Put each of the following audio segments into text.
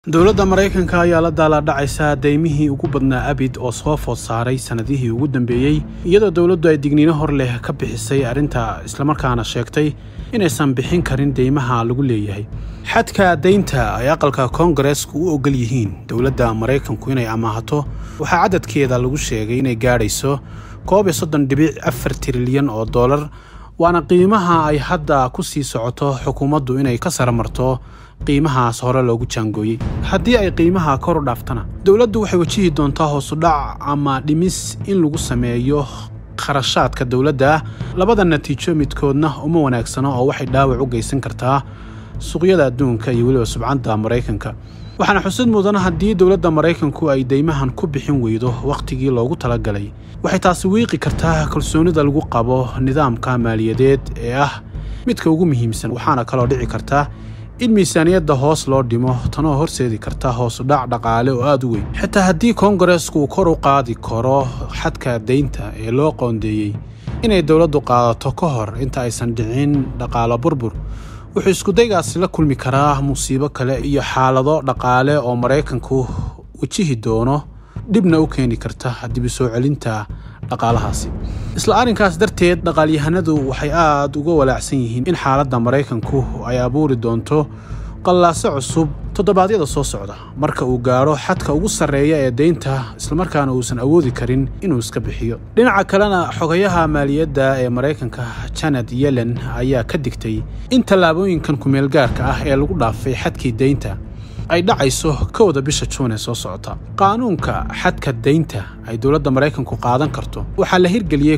dowladda maraykanka ayaa la daalaadhacaysa daymihii ugu badnaa abid oo soo food saaray sannadihii ugu dambeeyey iyadoo dowladdu ay digniino hor leh ka bixisay arrinta islamarkaana sheegtay inaysan bixin karin deymaha lagu leeyahay xadka daynta ay aqalka koongareesku u ogol yihiin dowladda maraykanku inay amaahato waxaa cadadkeeda lagu sheegay inay gaadhayso koob iyo soddon dhibic afar trilyan oo dollar waana qiimaha ay hadda ku sii socoto xukuumaddu inay ka saramarto qiimahaas hore loogu jaangooyey haddii ay qiimaha kor u dhaaftana dowladdu waxay wajihi doontaa hoosudhac ama dhimis in lagu sameeyo kharashaadka dowladda labada natiijo midkoodna uma wanaagsano oo waxay dhaawac u geysan kartaa suuqyada adduunka iyo weliba subcadda maraykanka waxaana xusid mudan haddii dowladda maraykanku ay deymahan ku bixin weydo wakhtigii loogu talagalay waxay taasi wiiqi kartaa kalsoonida lagu qabo nidaamka maaliyadeed ee ah midka ugu muhiimsan waxaana kaloo dhici karta in miisaaniyadda hoos loo dhimo tanoo horseedi karta hoosudhac dhaqaale oo aad u weyn xitaa haddii koongareesku kor u qaadi karo xadka daynta ee loo qoondeeyey inay dowladdu qaadato ka hor inta aysan dhicin dhaqaalo burbur wuxuu iskudaygaasi la kulmi karaa musiibo kale iyo xaalado dhaqaale oo maraykanku wajihi doono dhibna u keeni karta dib u soo celinta dhaqaalahaasi isla arrinkaas darteed dhaqaalyahanadu waxay aad uga walaacsan yihiin in xaaladda maraykanku ay abuuri doonto qallaaso cusub toddobaadyada soo socda marka uu gaadho xadka ugu sarreeya ee deynta islamarkaana uusan awoodi karin inuu iska bixiyo dhinaca kalena xogayaha maaliyadda ee maraykanka janet yellen ayaa ka digtay in tallaabooyinkan kumeelgaarka ah ee lagu dhaafay xadkii deynta ay dhacayso kowda bisha juun ee soo socota qaanuunka xadka daynta ay dowladda maraykanku qaadan karto waxaa la hirgeliyey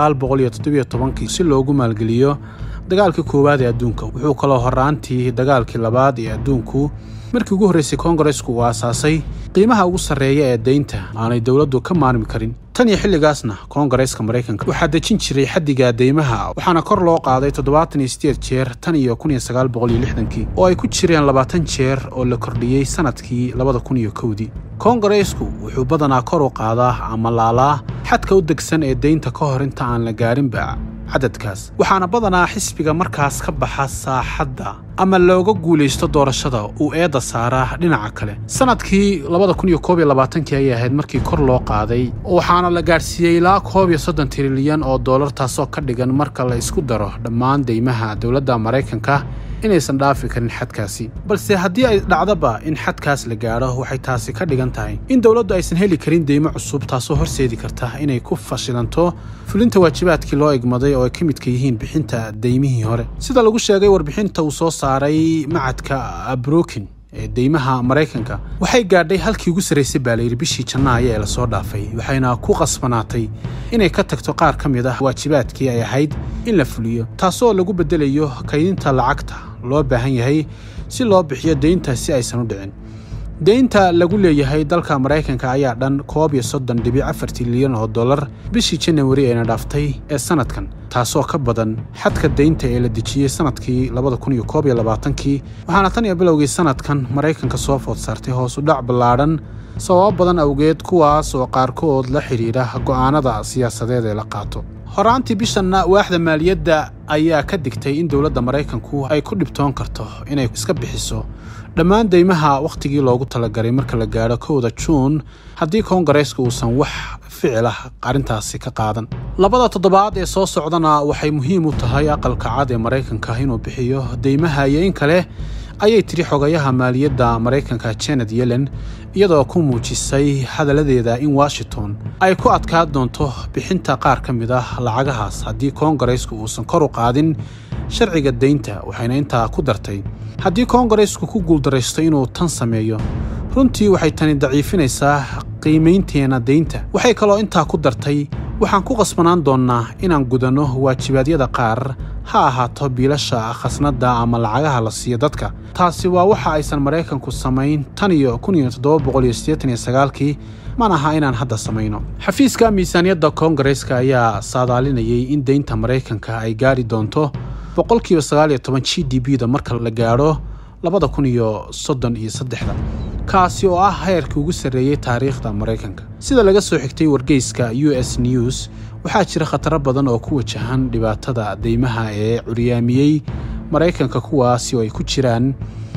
kii si loogu maalgeliyo dagaalkii koowaad ee adduunka wuxuu kaloo horaantii dagaalkii labaad ee adduunku markii ugu horraysay koongareesku uu aasaasay qiimaha ugu sarreeya ee daynta aanay dowladdu ka maarmi karin tan iyo xilligaasna koongareeska maraykanka waxaa dejin jiray xaddiga deymaha waxaana kor loo qaaday toddobaatan iyo sideed jeer tan iyo kun iyo sagaal boqol iyo lixdankii oo ay ku jireen labaatan jeer oo la kordhiyey sannadkii labada kun iyo kowdii koongareesku wuxuu badanaa kor u qaadaa ama laalaa xadka u degsan ee deynta ka hor inta aan la gaarinba cadadkaas waxaana badanaa xisbiga markaas ka baxa saaxadda ama looga guulaysto doorashada uu eedda saaraa dhinaca kale sannadkii labada kun iyo koob iyo labaatankii ayay ahayd markii kor loo qaaday waxaana la gaadhsiiyey ilaa koob iyo soddon trilyan oo dollar taasoo ka dhigan marka la isku daro dhammaan deymaha dowladda maraykanka inaysan dhaafi karin xadkaasi balse haddii ay dhacdaba in xadkaas la gaadho waxay taasi ka dhigan tahay in dowladdu aysan heli karin deymo cusub taasoo horseedi karta inay ku fashilanto fulinta waajibaadkii loo egmaday oo ay ka midka yihiin bixinta deymihii hore sida lagu sheegay warbixinta uu soo saaray macadka abrokin ee deymaha maraykanka waxay gaadhay halkii ugu sarraysay baa layidhi bishii janaayo ee lasoo dhaafay waxayna ku qasbanaatay inay ka tagto qaar ka mid ah waajibaadkii ay ahayd in la fuliyo taasoo lagu beddelayo kaydinta lacagta loo baahan yahay si loo bixiyo deynta si aysan u dhicin deynta lagu leeyahay dalka maraykanka ayaa dhan koob iyo soddon dhibic afar trilyan oo dollar bishii janawari eena dhaaftay ee sannadkan taasoo ka badan xadka deynta ee la dejiyey sannadkii labada kun iyo koob iyo labaatankii waxaana tan iyo bilowgii sannadkan maraykanka soo food saartay hoos u dhac ballaadhan sababo badan awgeed kuwaas oo qaarkood la xidhiidha go'aanada siyaasadeed ee la qaato horaantii bishanna waaxda maaliyadda ayaa ka digtay in dowladda maraykanku ay ku dhibtoon karto inay iska bixiso dhammaan deymaha wakhtigii loogu talagalay marka la gaadho kowda juun haddii koongareeska uusan wax ficil ah arrintaasi ka qaadan labada toddobaad ee soo socdana waxay muhiim u tahay aqalka cad ee maraykanka inuu bixiyo deymaha iyo in kale ayay tiri xogayaha maaliyadda maraykanka janet yellen iyadoo ku muujisay hadalladeeda in washington ay ku adkaan doonto bixinta qaar ka mid ah lacagahaas haddii koongareesku uusan kor u qaadin sharciga deynta waxayna intaa ku dartay haddii koongareesku ku guuldaraysto inuu tan sameeyo runtii waxay tani daciifinaysaa qiimaynteena deynta waxay kaloo intaa ku dartay waxaan ku qasbanaan doonnaa inaan gudanno waajibaadyada qaar ha ahaato biilasha khasnadda ama lacagaha la siiyo dadka taasi waa waxa aysan maraykanku samayn tan iyo kun iyo toddoba boqol iyo siddeetan iyo sagaalkii mana aha inaan hadda samayno xafiiska miisaaniyadda koongareeska ayaa saadaalinayay in deynta maraykanka ay gaari doonto boqolkiiba sagaal iyo toban g d b da marka la gaadho labada kun iyo soddon iyo saddexda kaasi oo ah heerkii ugu sarreeyey taariikhda maraykanka sida laga soo xigtay wargeyska u s news waxaa jira khataro badan oo ku wajahan dhibaatada deymaha ee curyaamiyey maraykanka kuwaasi oo ay ku jiraan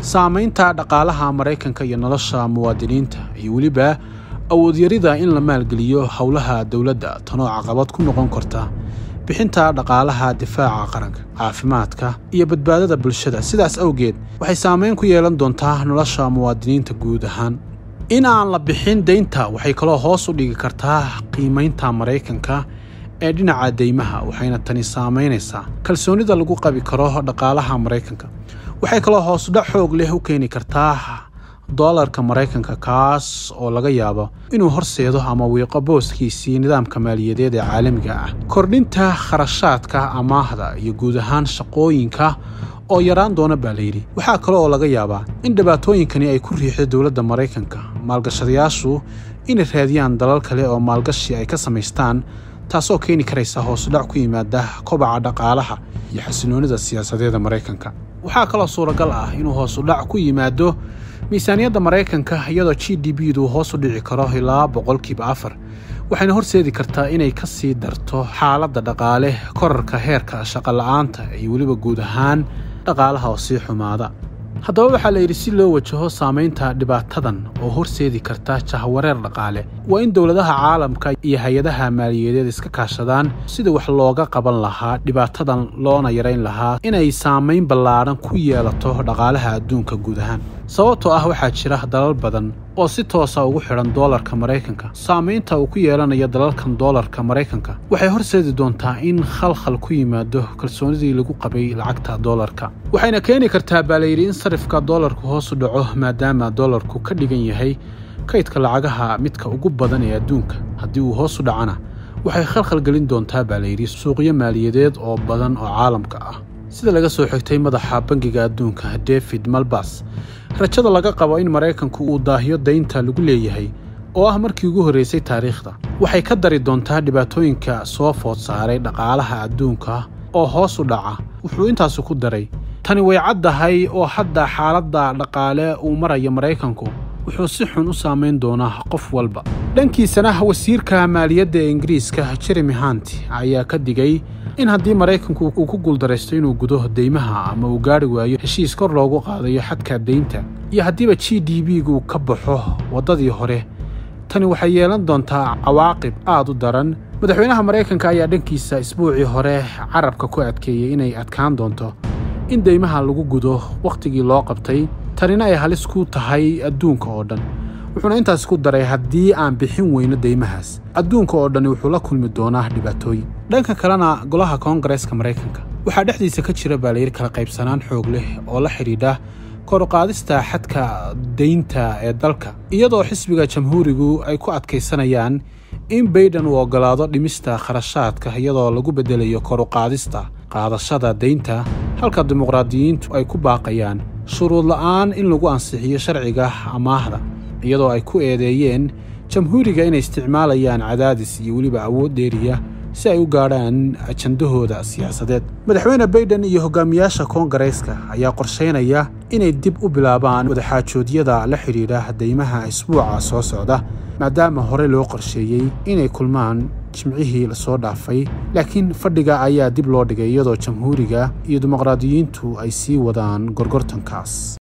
saamaynta dhaqaalaha maraykanka iyo nolosha muwaadiniinta iyo weliba awoodyarida in la maalgeliyo howlaha dowladda tanoo caqabad ku noqon karta bixinta dhaqaalaha difaaca qaranka caafimaadka iyo badbaadada bulshada sidaas awgeed waxay saamayn ku yeelan doontaa nolosha muwaadiniinta guud ahaan in aan la bixin deynta waxay kaloo hoos u dhigi kartaa qiimaynta maraykanka ee dhinaca deymaha waxayna tani saamaynaysaa kalsoonida lagu qabi karo dhaqaalaha maraykanka waxay kaloo hoosudhac xoog leh u keeni kartaa doolarka maraykanka kaas oo laga yaabo inuu horseedo ama wiiqo booskiisii nidaamka maaliyadeed ee caalamiga ah kordhinta kharashaadka amaahda iyo guud ahaan shaqooyinka oo yaraan doona baa layidhi waxaa kale oo laga yaabaa in dhibaatooyinkani ay ku riixdo dowladda maraykanka maalgashadayaashu inay raadiyaan dalal kale oo maalgashi ay ka samaystaan taasoo keeni karaysa hoosudhac ku yimaada kobaca dhaqaalaha iyo xasiloonida siyaasadeeda maraykanka waxaa kaloo suuragal ah inuu hoosudhac ku yimaado miisaaniyadda maraykanka iyadoo g d b du hoos u dhici karo ilaa boqolkiiba afar waxayna horseedi kartaa inay ka sii darto xaaladda dhaqaale korarka heerka shaqola'aanta iyo weliba guud ahaan dhaqaalaha oo sii xumaada haddaba waxaa la yidhi si loo wajaho saamaynta dhibaatadan oo horseedi karta jahwareer dhaqaale waa in dowladaha caalamka iyo hay-adaha maaliyadeed iska kaashadaan sida wax looga qaban lahaa dhibaatadan loona yarayn lahaa inay saamayn ballaadhan ku yeelato dhaqaalaha adduunka guud ahaan sababtoo ah waxaa jira dalal badan oo si toosa ugu xidhan doolarka maraykanka saamaynta uu ku yeelanayo dalalkan doolarka maraykanka waxay horseedi doontaa in khalkhal ku yimaado kalsoonidii lagu qabay lacagta doolarka waxayna keeni kartaa baa layidhi in sarifka doolarku hoos u dhaco maadaama doolarku ka dhigan yahay kaydka lacagaha midka ugu badan ee adduunka haddii uu hoos u dhacana waxay khalkhal gelin doontaa baa layidhi suuqyo maaliyadeed oo badan oo caalamka ah sida laga soo xigtay madaxa bangiga adduunka david malbas rajada laga qabo in maraykanku uu daahiyo daynta lagu leeyahay oo ah markii ugu horraysay taariikhda waxay ka dari doontaa dhibaatooyinka soo food saaray dhaqaalaha adduunka oo hoos u dhaca wuxuu intaasu ku daray tani way caddahay oo hadda xaaladda dhaqaale uu marayo maraykanku wuxuu si xun u saamayn doonaa qof walba dhankiisana wasiirka maaliyadda ee ingiriiska jeremy hunt ayaa ka digay in haddii maraykanku uu ku guuldaraysto inuu gudo deymaha ama uu gaari waayo heshiis kor loogu qaadayo xadka deynta iyo haddiiba g d b-gu ka baxo waddadii hore tani waxay yeelan doontaa cawaaqib aad u daran madaxweynaha maraykanka ayaa dhankiisa isbuucii hore carabka ku adkeeyey inay adkaan doonto in deymaha lagu gudo wakhtigii loo qabtay tanina ay halis ku tahay adduunka oo dhan wuxuuna intaas ku daray haddii aan bixin weyno deymahaas adduunka oo dhani wuxuu la kulmi doonaa dhibaatooyin dhanka kalena golaha koongareeska maraykanka waxaa dhexdiisa ka jira baa layidhi kala qaybsanaan xoog leh oo la xidhiidha koruqaadista xadka deynta ee dalka iyadoo xisbiga jamhuurigu ay ku adkaysanayaan in bayden uu oggolaado dhimista kharashaadka iyadoo lagu beddelayo koruqaadista qaadashada deynta halka dimuqraadiyiintu ay ku baaqayaan shuruud la'aan in lagu ansixiyo sharciga amaahda iyadoo ay ku eedeeyeen jamhuuriga inay isticmaalayaan cadaadis iyo weliba awood dheeriya si ay u gaadhaan ajandahooda siyaasadeed madaxweyne bayden iyo hogaamiyaasha koongareeska ayaa qorshaynaya inay dib u bilaabaan wadaxaajoodyada la xidhiidha deymaha isbuuca soo socda maadaama hore loo qorsheeyey inay kulmaan jimcihii lasoo dhaafay laakiin fadhiga ayaa dib loo dhigay iyadoo jamhuuriga iyo dimuqraadiyiintu ay sii wadaan gorgortankaas